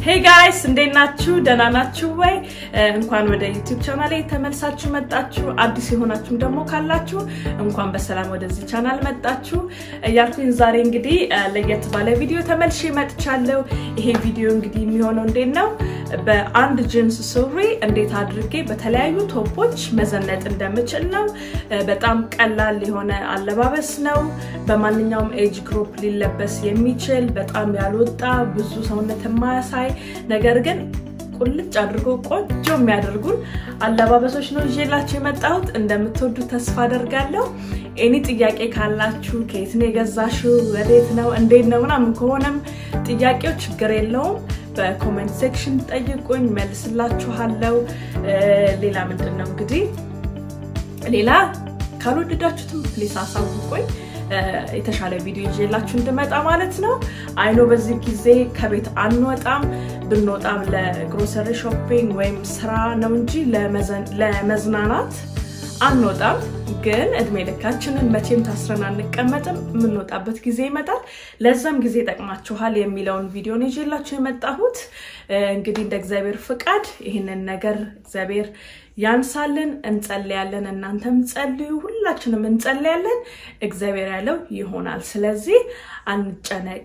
ሄይ ጋይስ እንዴት ናችሁ? ደህና ናችሁ ወይ? እንኳን ወደ ዩቲዩብ ቻናል ተመልሳችሁ መጣችሁ። አዲስ የሆናችሁም ደግሞ ካላችሁ እንኳን በሰላም ወደዚህ ቻናል መጣችሁ እያልኩኝ ዛሬ እንግዲህ ለየት ባለ ቪዲዮ ተመልሼ መጥቻለሁ። ይሄ ቪዲዮ እንግዲህ የሚሆነው እንዴት ነው በአንድ ጅንስ ሱሪ እንዴት አድርጌ በተለያዩ ቶፖች መዘነጥ እንደምችል ነው። በጣም ቀላል የሆነ አለባበስ ነው። በማንኛውም ኤጅ ግሩፕ ሊለበስ የሚችል በጣም ያልወጣ ብዙ ሰውነት የማያሳይ ነገር ግን ቁልጭ አድርጎ ቆንጆ የሚያደርጉን አለባበሶች ነው ይዤላችሁ የመጣሁት። እንደምትወዱ ተስፋ አደርጋለሁ። ኤኒ ጥያቄ ካላችሁ ከየት ነው የገዛሽው፣ ወዴት ነው፣ እንዴት ነው ምናምን ከሆነም ጥያቄው ችግር የለውም በኮሜንት ሴክሽን ጠይቁኝ፣ መልስላችኋለሁ። ሌላ ምንድን ነው እንግዲህ ሌላ ካልወደዳችሁትም ፕሊስ አሳውቁኝ የተሻለ ቪዲዮ ይዤላችሁ እንድመጣ ማለት ነው። አይኖ በዚህ ጊዜ ከቤት አንወጣም። ብንወጣም ለግሮሰሪ ሾፒንግ ወይም ስራ ነው እንጂ ለመዝናናት አንወጣም። ግን እድሜ ልካችንን መቼም ታስረን አንቀመጥም። የምንወጣበት ጊዜ ይመጣል። ለዛም ጊዜ ጠቅማችኋል የሚለውን ቪዲዮን ይዤላችሁ የመጣሁት እንግዲህ እንደ እግዚአብሔር ፍቃድ ይህንን ነገር እግዚአብሔር ያንሳልን። እንጸልያለን። እናንተም ጸልዩ፣ ሁላችንም እንጸልያለን። እግዚአብሔር ያለው ይሆናል። ስለዚህ አንጨነቅ።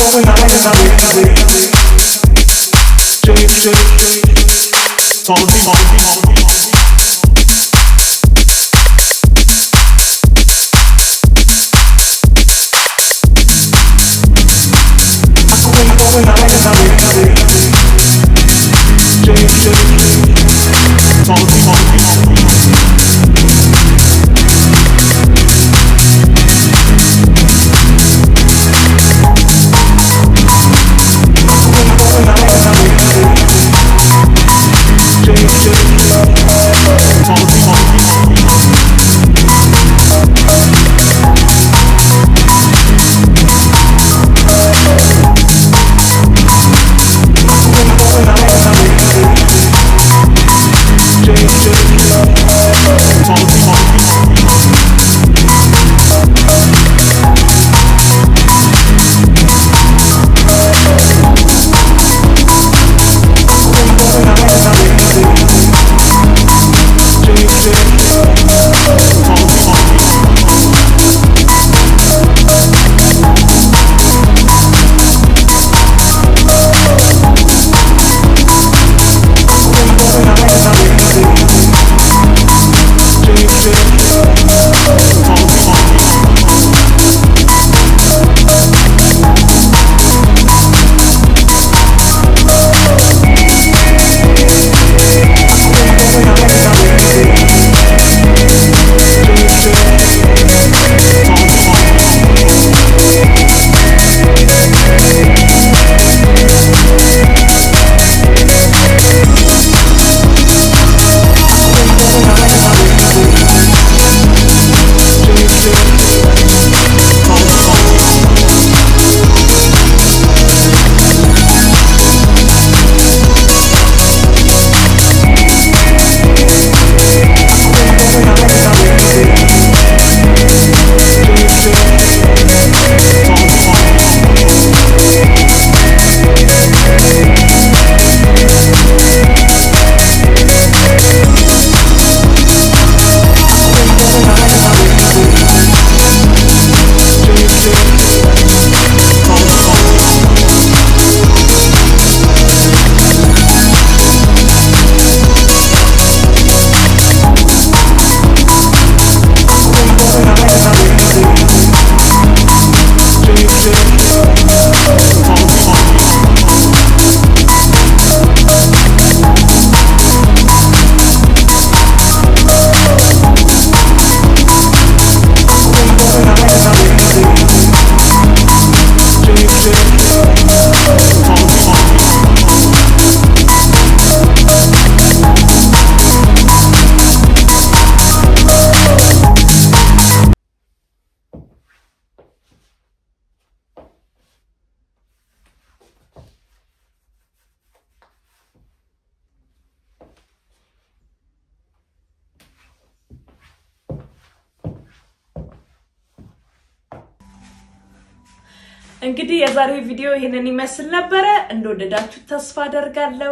እንግዲህ የዛሬው ቪዲዮ ይህንን ይመስል ነበረ። እንደወደዳችሁት ተስፋ አደርጋለሁ።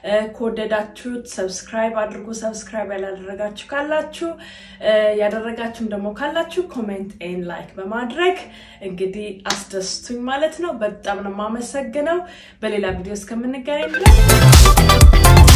ከወደዳችሁት ሰብስክራይብ አድርጉ። ሰብስክራይብ ያላደረጋችሁ ካላችሁ ያደረጋችሁም ደግሞ ካላችሁ ኮሜንት ኤን ላይክ በማድረግ እንግዲህ አስደስቱኝ ማለት ነው። በጣም ነው የማመሰግነው። በሌላ ቪዲዮ እስከምንገናኝ ድረስ